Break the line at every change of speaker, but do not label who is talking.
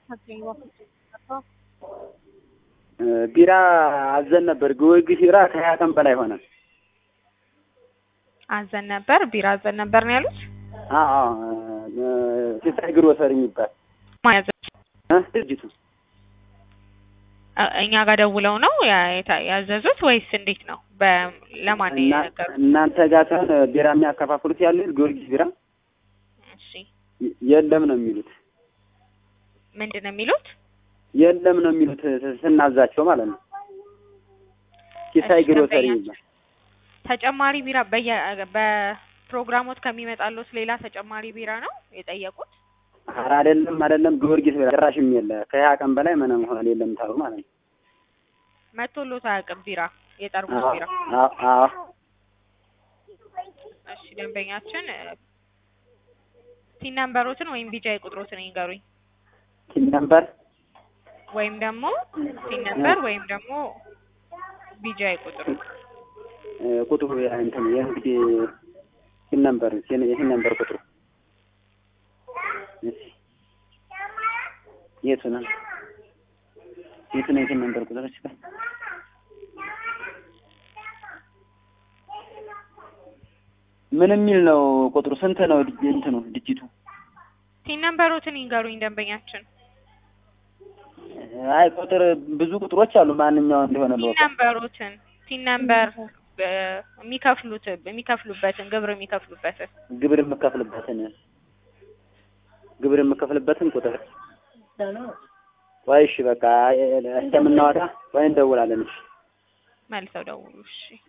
ቢራ አዘን ነበር። ጊዮርጊስ ቢራ ከሀያ ቀን በላይ ሆነ።
አዘን ነበር ቢራ አዘን ነበር ነው ያሉት።
አዎ ሲሳይ ግሮሰሪ የሚባል
ማን ያዘ?
እ ድርጅቱ
እ- እኛ ጋር ደውለው ነው ያ- የታ- ያዘዙት ወይስ እንዴት ነው? በ- ለማን ነው
እና
የነገሩት?
እናንተ ጋር ሳይሆን ቢራ የሚያከፋፍሉት ያሉት ጊዮርጊስ ቢራ
እሺ
የ- የለም ነው የሚሉት።
ምንድን ነው የሚሉት?
የለም ነው የሚሉት ስናዛቸው ማለት ነው። ሲሳይ
እሺ፣
ግሮሰሪ
ደንበኛ-
የሚባል
ተጨማሪ ቢራ በየ በፕሮግራሞት ከሚመጣሉት ሌላ ተጨማሪ ቢራ ነው የጠየቁት?
ኧረ አይደለም አይደለም፣ ጊዮርጊስ ቢራ ጭራሽም የለ ከሀያ ቀን በላይ ምንም ሆነ የለም ታሉ ማለት ነው።
መቶሎት አያውቅም ቢራ የጠርሙስ ቢራ።
አዎ አዎ
እሺ ደንበኛችን ቲን ነምበሮትን ወይም ቢጃይ ቁጥሮትን ይንገሩኝ።
ቲም ነምበር
ወይም ደግሞ ቲን ነምበር ወይም ደግሞ ቢጃይ ቁጥሩ
እ፣ ቁጥሩ ያ እንትን የንግድ ቲም ነምበር የቲም ነምበር ቁጥሩ እሺ፣ የቱ ነው የቱ ነው የቲም ነምበር ቁጥሩ? እሺ በል ምን የሚል ነው ቁጥሩ? ስንት ነው ድ- እንትኑ ድጅቱ?
ቲን ነምበሮትን ይንገሩኝ ደንበኛችን።
አይ ቁጥር ብዙ ቁጥሮች አሉ። ማንኛው እንደሆነ
ቲን
ለወቅ
ነምበሮትን ቲን ነምበር የሚከፍሉት የሚከፍሉበትን ግብር የሚከፍሉበትን
ግብር የምከፍልበትን ግብር የምከፍልበትን ቁጥር ወይ እሺ፣ በቃ እስከምናወጣ ወይ እንደውላለን። እሺ
መልሰው ደውሉ። እሺ